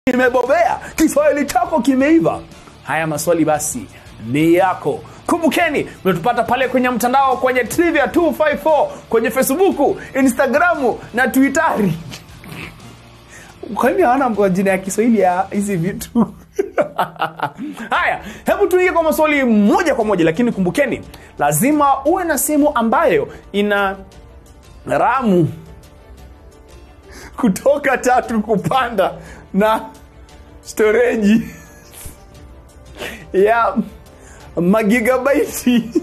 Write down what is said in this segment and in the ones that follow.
imebobea kiswahili chako kimeiva haya maswali basi ni yako kumbukeni mnatupata pale kwenye mtandao kwenye trivia 254 kwenye facebooku instagramu na twitteri kwani hawana majina ya kiswahili ya hizi vitu haya hebu tuingie kwa maswali moja kwa moja lakini kumbukeni lazima uwe na simu ambayo ina ramu kutoka tatu kupanda na storeji ya magigabaiti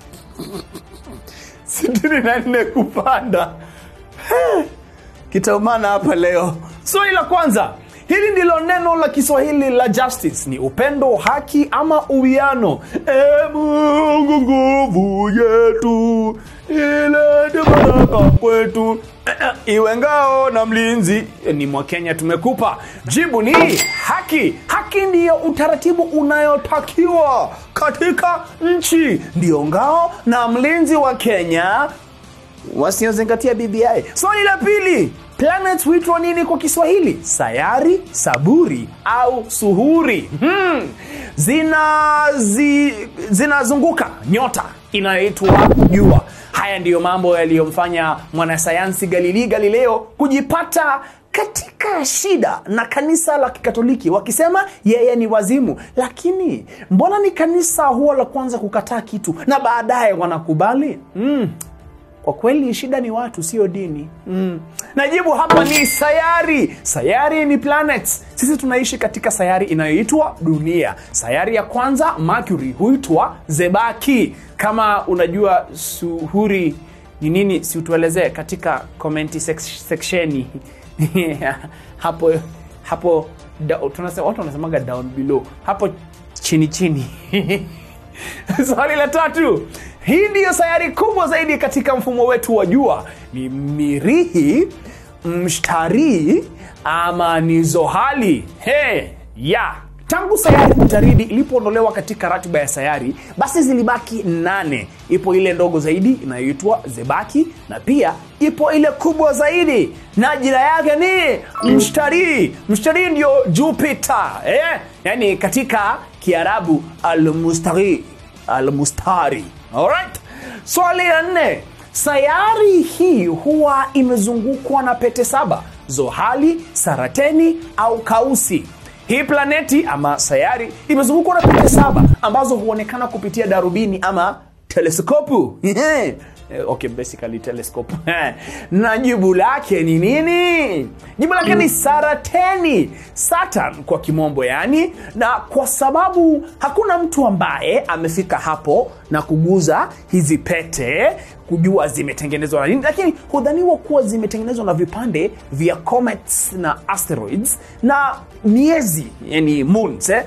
sitini na nne kupanda kitaumana hapa leo swali la kwanza hili ndilo neno la kiswahili la justice ni upendo haki ama uwiano e mungu nguvu yetu ilete baraka kwetu Eh, eh, iwe ngao na mlinzi Eh, ni mwakenya tumekupa jibu ni haki haki ndiyo utaratibu unayotakiwa katika nchi ndiyo ngao na mlinzi wa kenya wasiozingatia bbi swali la pili planet huitwa nini kwa kiswahili sayari saburi au suhuri hmm. zina zi, zinazunguka nyota inayoitwa jua haya ndiyo mambo yaliyomfanya mwanasayansi galilii galileo kujipata katika shida na kanisa la kikatoliki wakisema yeye ni wazimu lakini mbona ni kanisa huwa la kwanza kukataa kitu na baadaye wanakubali mm kwa kweli shida ni watu sio dini mm. najibu hapa ni sayari sayari ni planets sisi tunaishi katika sayari inayoitwa dunia sayari ya kwanza mercury huitwa zebaki kama unajua suhuri ni nini siutuelezee katika komenti sek- seksheni hapo hapo da, tunasema, watu wanasemaga down below hapo chini chini swali la tatu hii ndiyo sayari kubwa zaidi katika mfumo wetu wa jua ni mirihi mshtarii ama ni zohali he ya tangu sayari utaridi ilipoondolewa katika ratiba ya sayari basi zilibaki nane ipo ile ndogo zaidi inayoitwa zebaki na pia ipo ile kubwa zaidi na jina yake ni mshtarii mshtarii ndio jupiter eh? yaani katika kiarabu almustari almustari Alright? swali la nne sayari hii huwa imezungukwa na pete saba zohali sarateni au kausi hii planeti ama sayari imezungukwa na pete saba ambazo huonekana kupitia darubini ama teleskopu Eh, okay basically telescope na jibu lake ni nini jibu lake ni sarateni saturn kwa kimombo yani na kwa sababu hakuna mtu ambaye amefika hapo na kuguza hizi pete kujua zimetengenezwa na nini lakini hudhaniwa kuwa zimetengenezwa na vipande vya comets na asteroids na miezi yani moons eh,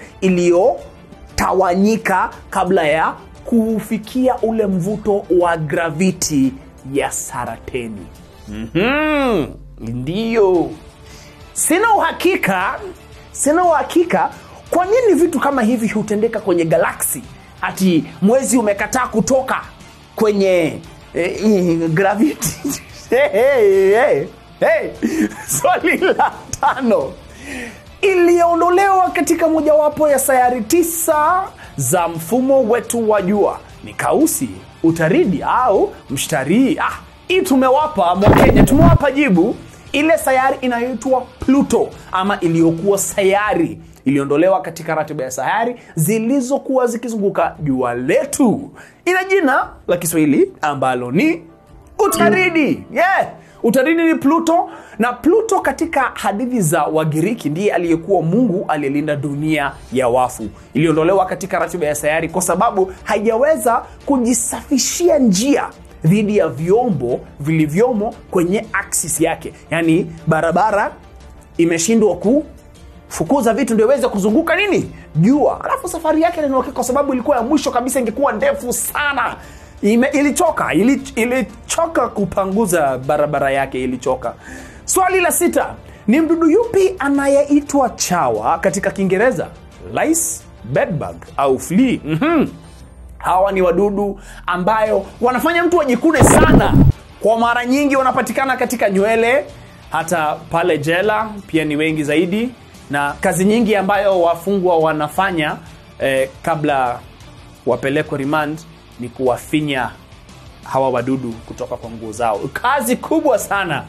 iliyotawanyika kabla ya kufikia ule mvuto wa graviti ya sarateni mm-hmm. ndiyo sina uhakika sina uhakika kwa nini vitu kama hivi hutendeka kwenye galaksi ati mwezi umekataa kutoka kwenye eh, eh, graviti hey, hey, hey, hey. swali la tano iliyoondolewa katika mojawapo ya sayari tisa za mfumo wetu wa jua ni kausi utaridi au mshtarii ah, hii tumewapa mwakenya tumewapa jibu ile sayari inayoitwa pluto ama iliyokuwa sayari iliondolewa katika ratiba ya sayari zilizokuwa zikizunguka jua letu ina jina la kiswahili ambalo ni utaridi yeah. utaridi ni pluto na pluto katika hadithi za wagiriki ndiye aliyekuwa mungu aliyelinda dunia ya wafu iliondolewa katika ratiba ya sayari kwa sababu haijaweza kujisafishia njia dhidi ya vyombo vilivyomo kwenye aksis yake yaani barabara imeshindwa ku fukuza vitu ndio iweze kuzunguka nini jua alafu safari yake ilinoke kwa sababu ilikuwa ya mwisho kabisa ingekuwa ndefu sana Ime, ilichoka ili, ilichoka kupanguza barabara yake ilichoka swali la sita ni mdudu yupi anayeitwa chawa katika kiingereza lice bedbug au flea mm-hmm. hawa ni wadudu ambayo wanafanya mtu ajikune sana kwa mara nyingi wanapatikana katika nywele hata pale jela pia ni wengi zaidi na kazi nyingi ambayo wafungwa wanafanya eh, kabla wapelekwe remand ni kuwafinya hawa wadudu kutoka kwa nguo zao kazi kubwa sana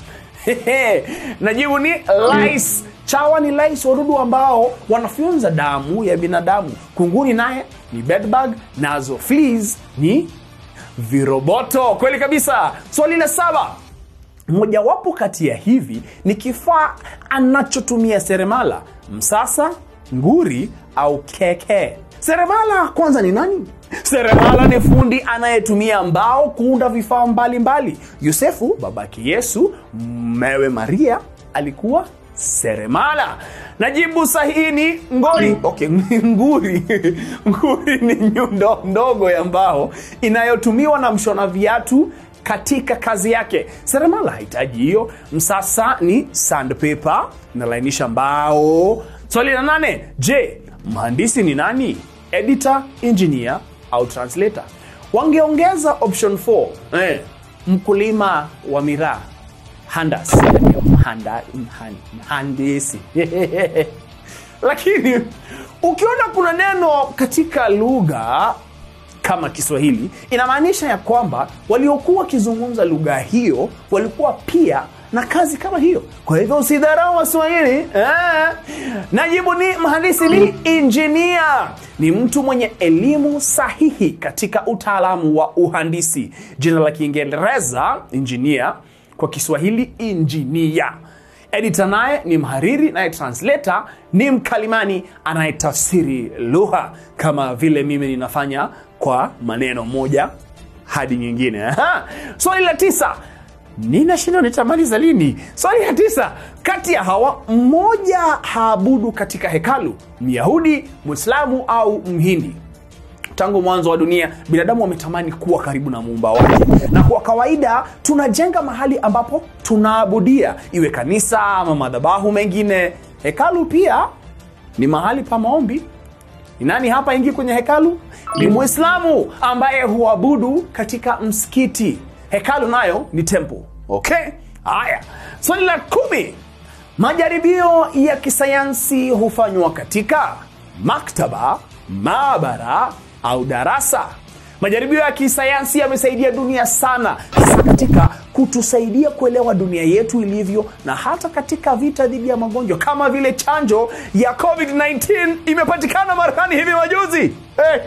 najibu ni lice chawa ni lice wadudu ambao wanafyonza damu ya binadamu kunguni naye ni bedbug nazo fleas ni viroboto kweli kabisa swali la saba mojawapo kati ya hivi ni kifaa anachotumia seremala msasa nguri au keke seremala kwanza ni nani seremala ni fundi anayetumia mbao kuunda vifaa mbalimbali yosefu babake yesu mmewe maria alikuwa seremala na jibu sahihi ni ngori okay, nguri nguri ni nyundo ndogo ya mbao inayotumiwa na mshona viatu katika kazi yake seremala hahitaji hiyo msasa ni sandpaper inalainisha mbao swali la nane je mhandisi ni nani editor engineer au translator wangeongeza option 4 eh, mkulima wa miraa handas Mhanda, mhan, mhandisi lakini ukiona kuna neno katika lugha kama kiswahili inamaanisha ya kwamba waliokuwa wakizungumza lugha hiyo walikuwa pia na kazi kama hiyo kwa hivyo usidharau waswahili eh. najibu ni mhandisi ni injinia ni mtu mwenye elimu sahihi katika utaalamu wa uhandisi jina la kiingereza injinia kwa kiswahili injinia edita naye ni mhariri naye translator ni mkalimani anayetafsiri lugha kama vile mimi ninafanya kwa maneno moja hadi nyingine Aha. swali la tisa ninashindwa nitamaliza lini swali la tisa kati ya hawa mmoja haabudu katika hekalu myahudi mwislamu au mhindi tangu mwanzo wa dunia binadamu wametamani kuwa karibu na muumba wake na kwa kawaida tunajenga mahali ambapo tunaabudia iwe kanisa ama madhabahu mengine hekalu pia ni mahali pa maombi ni nani hapa ingi kwenye hekalu ni mwislamu ambaye huabudu katika msikiti hekalu nayo ni temple okay haya swali la kumi majaribio ya kisayansi hufanywa katika maktaba maabara au darasa majaribio ya kisayansi yamesaidia dunia sana hasa katika kutusaidia kuelewa dunia yetu ilivyo na hata katika vita dhidi ya magonjwa kama vile chanjo ya covid-19 imepatikana marekani hivi majuzi hey.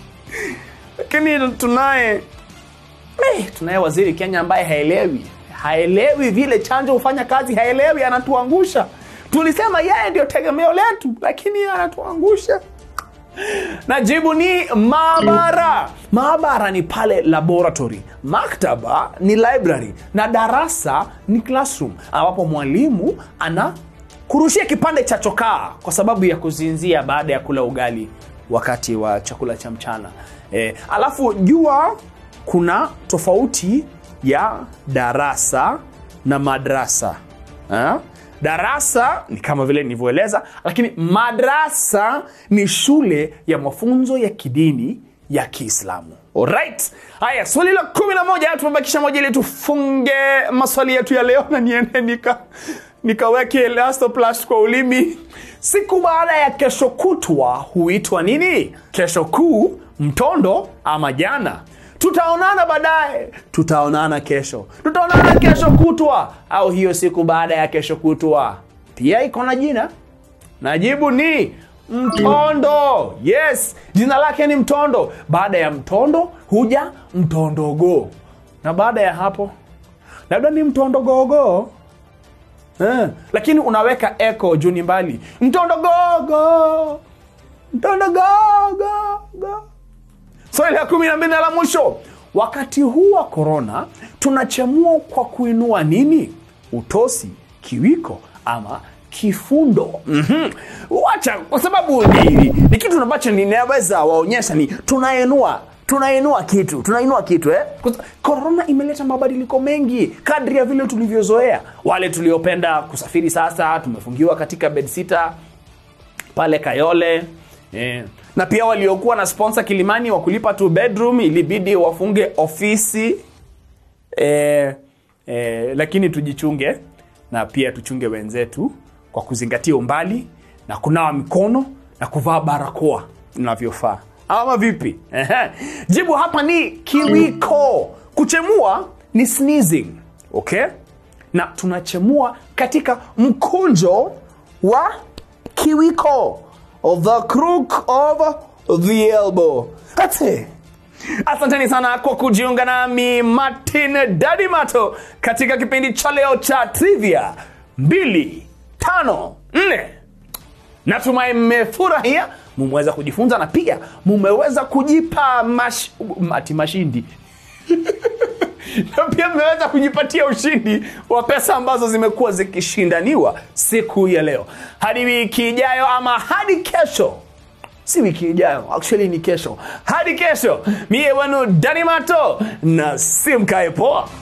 lakini tunaye hey, tunaye waziri kenya ambaye haelewi haelewi vile chanjo hufanya kazi haelewi anatuangusha tulisema yeye ndio tegemeo letu lakini anatuangusha na jibu ni maabara maabara ni pale laboratory maktaba ni library na darasa ni classroom ambapo mwalimu ana kurushia kipande cha chokaa kwa sababu ya kuzinzia baada ya kula ugali wakati wa chakula cha mchana e, alafu jua kuna tofauti ya darasa na madrasa ha? darasa ni kama vile nilivyoeleza lakini madrasa ni shule ya mafunzo ya kidini ya kiislamu Alright. haya swali la kumi na moja tumebakisha moja ili tufunge maswali yetu ya leo na niende nika nikaweke elastoplast kwa ulimi siku baada ya kesho kutwa huitwa nini kesho kuu mtondo ama jana tutaonana baadaye tutaonana kesho tutaonana kesho kutwa au hiyo siku baada ya kesho kutwa pia iko na jina na jibu ni mtondo yes jina lake ni mtondo baada ya mtondo huja mtondogo na baada ya hapo labda ni mtondogogo eh, lakini unaweka eko juu ni mbali mtondogogo mtondogogo swali la kumi na mbili na la mwisho wakati huu wa korona tunachemua kwa kuinua nini utosi kiwiko ama kifundo mm-hmm. wacha kwa sababu ni, ni kitu ambacho ninaweza waonyesha ni tunainua tunainua kitu tunainua kitu eh? korona imeleta mabadiliko mengi kadri ya vile tulivyozoea wale tuliopenda kusafiri sasa tumefungiwa katika bedsita pale kayole eh. na pia waliokuwa na sponsor kilimani wa kulipa tu bedroom ilibidi wafunge ofisi eh, eh, lakini tujichunge na pia tuchunge wenzetu kwa kuzingatia umbali na kunawa mikono na kuvaa barakoa inavyofaa ama vipi Ehe. jibu hapa ni kiwiko kuchemua ni sneezing okay na tunachemua katika mkunjo wa kiwiko the crook of the elbow That's it. asanteni sana kwa kujiunga nami martin dadimato katika kipindi cha leo cha trivia 254 natumai mmefurahia mumeweza kujifunza na pia mumeweza kujipa mash, mati mashindi na pia mmeweza kujipatia ushindi wa pesa ambazo zimekuwa zikishindaniwa siku ya leo hadi wiki ijayo ama hadi kesho si wiki ijayo actually ni kesho hadi kesho mie wenu danimato na simkae poa